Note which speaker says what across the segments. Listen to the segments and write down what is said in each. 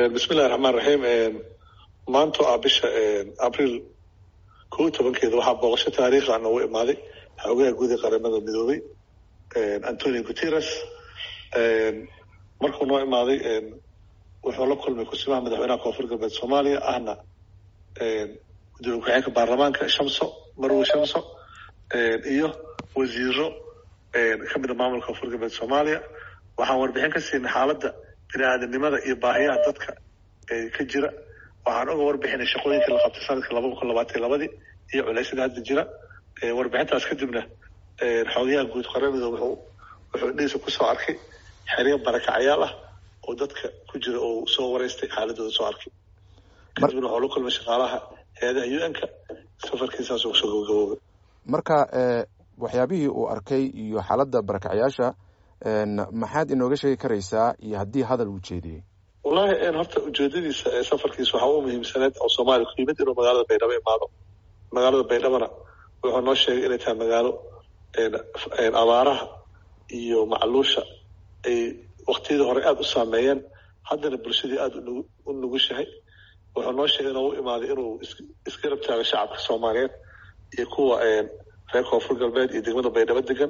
Speaker 1: bismillahi raxmaan raxiim maanta ah bisha abriil kow iyo tobankeeda waxaa booqasho taariikha noogu imaaday xoogaha guud ee qaramada midoobay antonio guterres markuu noo imaaday wuxuu la kulmay kusimaha madaxweynaha koonfur galbeed soomaaliya ahna gudoomiye ku-xigeenka baarlamaanka shamso marwe shamso iyo wasiiro ka mida maamulka koonfur galbeed soomaaliya waxaan warbixin ka siinay xaaladda bini-aadanimada iyo baahiyaha dadka ka jira waxaan uga warbixinay shaqooyinkii la qabtay sanadka laba kun labaatan labadii iyo culeysyada hadda jira warbixintaas kadibna xoogayaha guud qaramida wuxuu wuxuu indhihiisa kusoo arkay xeryo barakacayaal ah oo dadka ku jira oo soo wareystay xaaladooda soo arkay kadibna waxuu la kulmay shaqaalaha hay-adaha u n-ka safarkiisaas uu soo gabagaboobay
Speaker 2: marka waxyaabihii uu arkay iyo xaaladda barakacayaasha maxaad inooga sheegi karaysaa iyo haddii hadal uu jeediyey
Speaker 1: wallahi horta ujeedadiisa ee safarkiisa waxaa u muhiimsaneed oo soomaaliya ku yimid inuu magaalada baydhabo imaado magaalada baydhabona wuxuu noo sheegay inay tahay magaalo abaaraha iyo macluusha ay waktiyadii hore aada u saameeyeen haddana bulshadii aada u nugushahay wuxuu noo sheegay inuu u imaaday inuu isgarab taago shacabka soomaaliyeed iyo kuwa reer koonfur galbeed iyo degmada baydhabo degan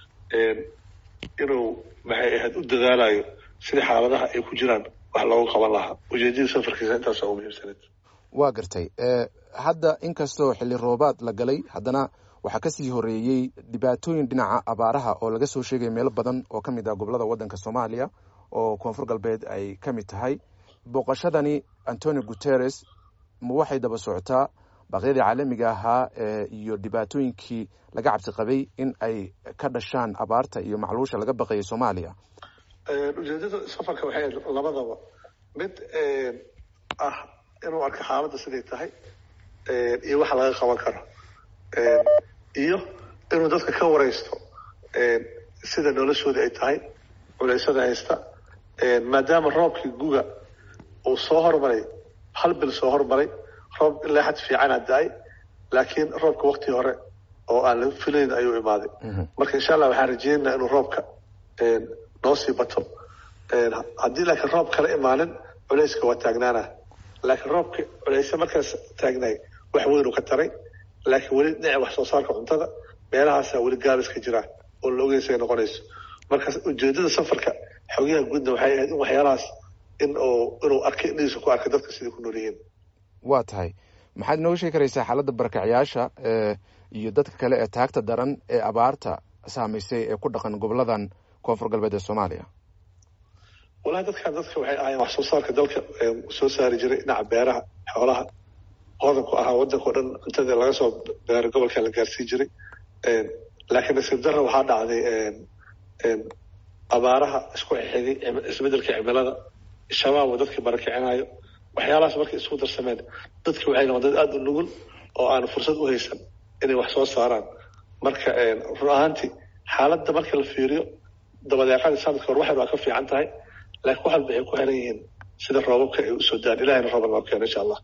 Speaker 1: inuu maxay ahayd u dadaalayo sida xaaladaha ay ku jiraan wax loogu qaban lahaa ujeedadii safarkiisa intaasa u muhiimsaneed
Speaker 2: waa gartay hadda inkastoo xilli roobaad la galay haddana waxaa kasii horeeyey dhibaatooyin dhinaca abaaraha oo laga soo sheegay meelo badan oo ka mid ah gobolada waddanka soomaaliya oo koonfur galbeed ay ka mid tahay booqashadani antonio guterres ma waxay daba socotaa baaqyadii caalamiga ahaa iyo dhibaatooyinkii laga cabsi qabay in ay ka dhashaan abaarta iyo macluusha laga baqayay soomaaliya
Speaker 1: ujeedada safarka waxay ahayd labadaba mid ah inuu arko xaaladda siday tahay iyo waxa laga qaban karo iyo inuu dadka ka wareysto sida noloshooda ay tahay culeysada haysta maadaama roobkii guga uu soo hormaray hal bil soo hormaray roob ilaa xad fiicana da-ay laakiin roobka waktii hore oo aan la filayn ayuu imaaday marka insha allah waxaan rajeynaynaa inuu roobka noo sii bato haddii laakiin roob kala imaanin culeyska waa taagnaana laakiin roobka culeyse markaas taagnaay wax weyn uu ka taray laakiin weli dhinaca wax soo saarka cuntada meelahaasaa weli gaabis ka jira oo la ogeysa ay noqonayso marka ujeedada safarka xogyaha guudna waxay ahayd in waxyaalahaas in uu inuu arkay indhihiisa ku arkay dadka siday ku nool yihiin
Speaker 2: waa tahay maxaad inooga sheegi karaysaa xaaladda barakacayaasha iyo dadka kale ee taagta daran ee abaarta saamaysay ee ku dhaqan goboladan koonfur galbeed ee soomaaliya
Speaker 1: wallahi dadkan dadka waxay ahaayeen wax soo saarka dalka soo saari jiray dhinaca beeraha xoolaha hodanku ahaa waddanka o dhan cuntadii laga soo beero gobolka la gaarsiin jiray laakiin nasiib darra waxaa dhacday abaaraha isku xigay isbedelka cimilada shabaab oo dadkii barakicinayo waxyaalahaas markay isku darsameen dadki waxay noqon dad aada u nugul oo aan fursad u haysan inay wax soo saaraan marka run ahaantii xaaladda marka la fiiriyo dabadeeqadii sanadka hor waxay waa ka fiican tahay laakiin wax walba ay ku xiran yihiin sida roobabka ay usoo daan ilahayna rooban noo keeno insha allah